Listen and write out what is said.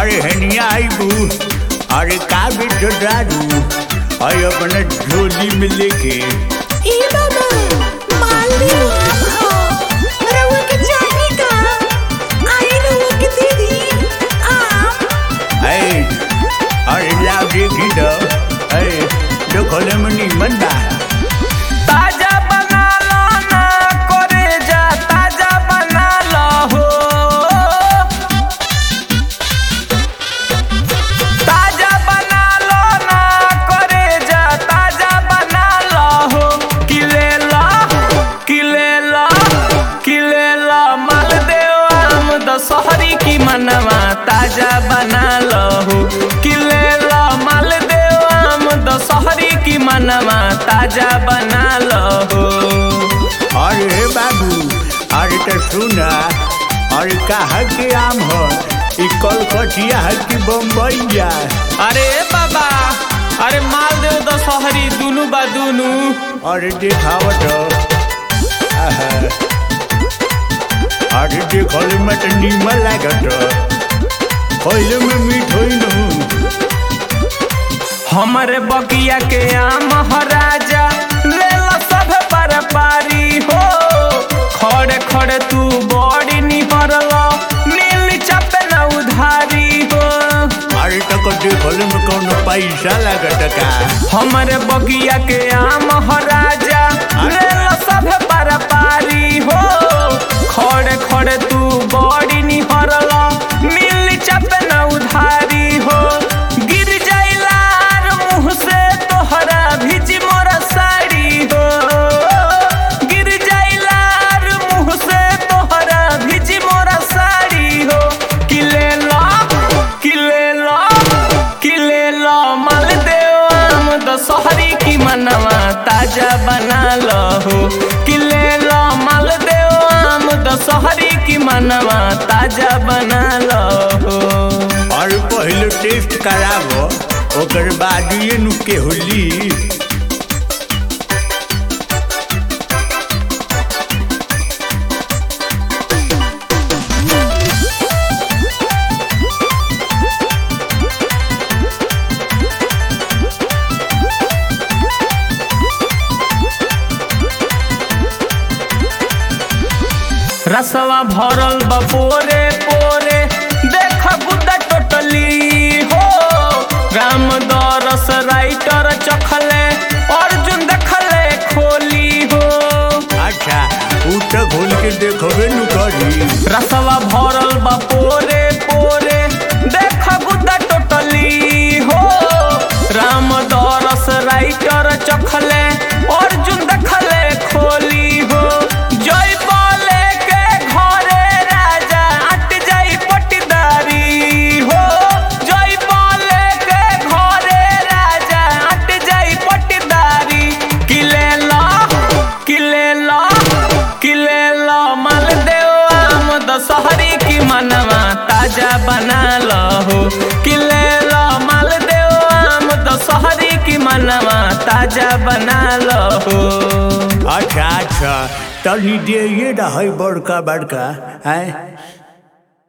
अरे हनिया आईबू अरे का बेटो दारू अरे अपने झोली में लेके ई बाबा मालवी हो रउआ के चाही का आई रउआ के दीदी आम ऐ अरे लाओ देखी तो ऐ देखले में निमन बा ताजा बना लो ना करे जा ताजा बना लो हो ताजा बना लो ना करे जा ताजा बना लो हो किले ला किले ला किले ला मालदेव आम दशहरी की मनवा ताजा बना लो हो किले ला मालदेव आम दशहरी की मनवा ताजा बना लो हो अरे बाबू अरे तो सुना अरे कहा के आम हो ई कलकतिया है कि बम्बईया अरे बाबा अरे मालदेव दशहरी दुनु बा दुनु अरे देखावत आहा। अरे देखले में तो निमन लागत पहले में मीठ होई न हमरे बगिया के आम हराजा ले लो सब पर पारी हो खड़े खड़े तू बड़ी निहरलो नील चपे न उधारी हो अरे तक देखले में कौनो पैसा लागत का हमरे बगिया के आम हराजा ले लो सब पर पारी हो खड़े खड़े तू बड़ी निहरलो नील चपे न उधारी हो गिर जाइलार मुँह से तोहरा भिज मोरा साड़ी हो गिर जाइलार मुँह से तोहरा भिज मोरा साड़ी हो किले लो किले लो किले लो मालदेव आम दशहरी की मनवा ताजा बना लो हो किले लो मालदेव आम दशहरी की मनवा ताजा बना लो हो और पहले टेस्ट कराबो ओकर बाद ये नु के होली रसवा भरल बा पोरे पोरे देख गुद्दा टोटली हो राम दरस राइटर चखले अर्जुन देखले खोली हो अच्छा उ तो खोल के देखबे नु करी रसवा भरल बा पोरे पोरे देख गुद्दा टोटली हो राम दरस राइटर चखले अर्जुन देखले खोली हो जय बोले के घरे राजा अट जाई पटदारी हो जय बोले के घरे राजा अट जाई पटदारी किले ला किले ला किले ला मालदेव आम दशहरी की मनवा ताजा बना लो हो किले ला मालदेव आम दशहरी की मनवा ताजा बना लो हो अच्छा अच्छा तनी दे ये रहा बड़का बड़का है